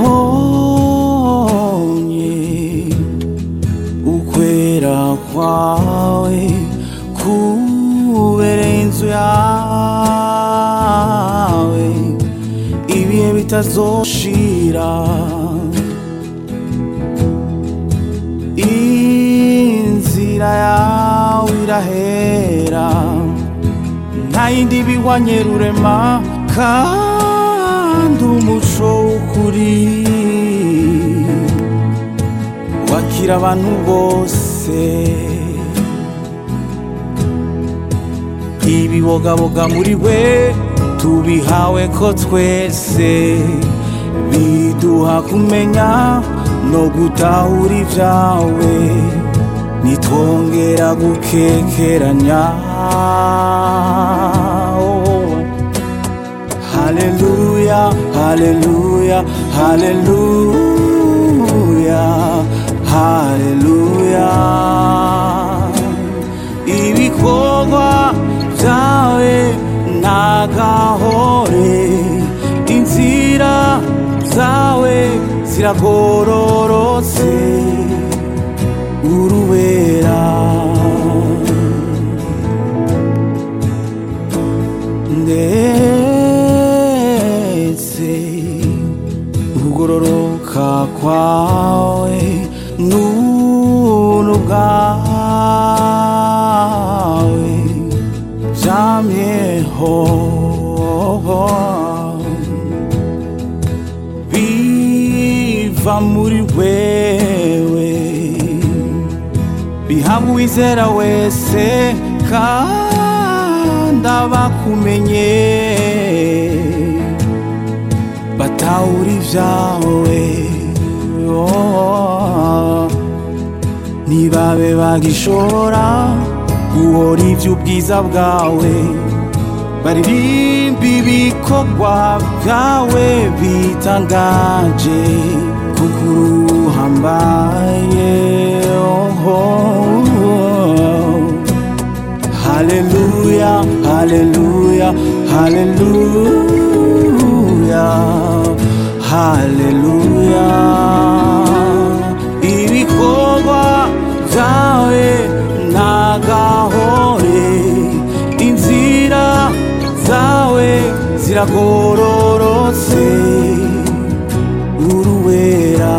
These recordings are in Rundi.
nabonye ukwera kwawe kubereye inzu yawe ibihe bitazoshira inzira yawe irahera nta yindi bihwanye rurema kandi umuco w'ukuri wakira abantu bose ibibogaboga muri we tubihawe ko twese biduha kumenya no gutahura ibyawe nitwongera gukekeranya haleluya haleluya haleluya haleluya ibikorwa byawe nagahore inzira zawe ziragororotse uruwera ndetse ukugororoka kwawe n'ubuntu bwawe byamyeho biva muri wewe bihabwa uwizera wese kandi abakumenye batahura ibyawe oh. ntibabe bagishobora guhora iby'ubwiza bwawe baririmba ibikorwa byawe bitangaje kuko uruhambaye oh, oh. haleluya haleluya haleluya haleluya ibikorwa byawe nagahore inzira zawe ziragororotse uruwera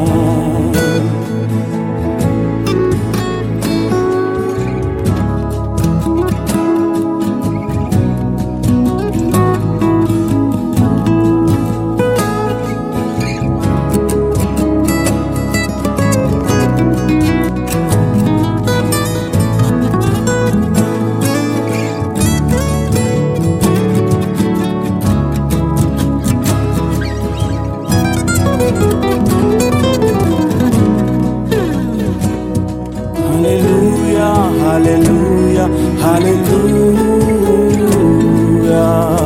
Hallelujah, hallelujah, hallelujah,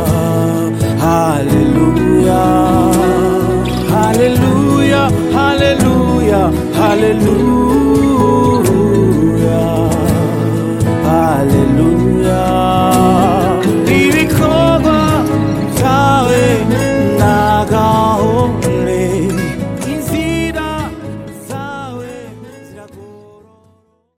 hallelujah, hallelujah, hallelujah, hallelujah.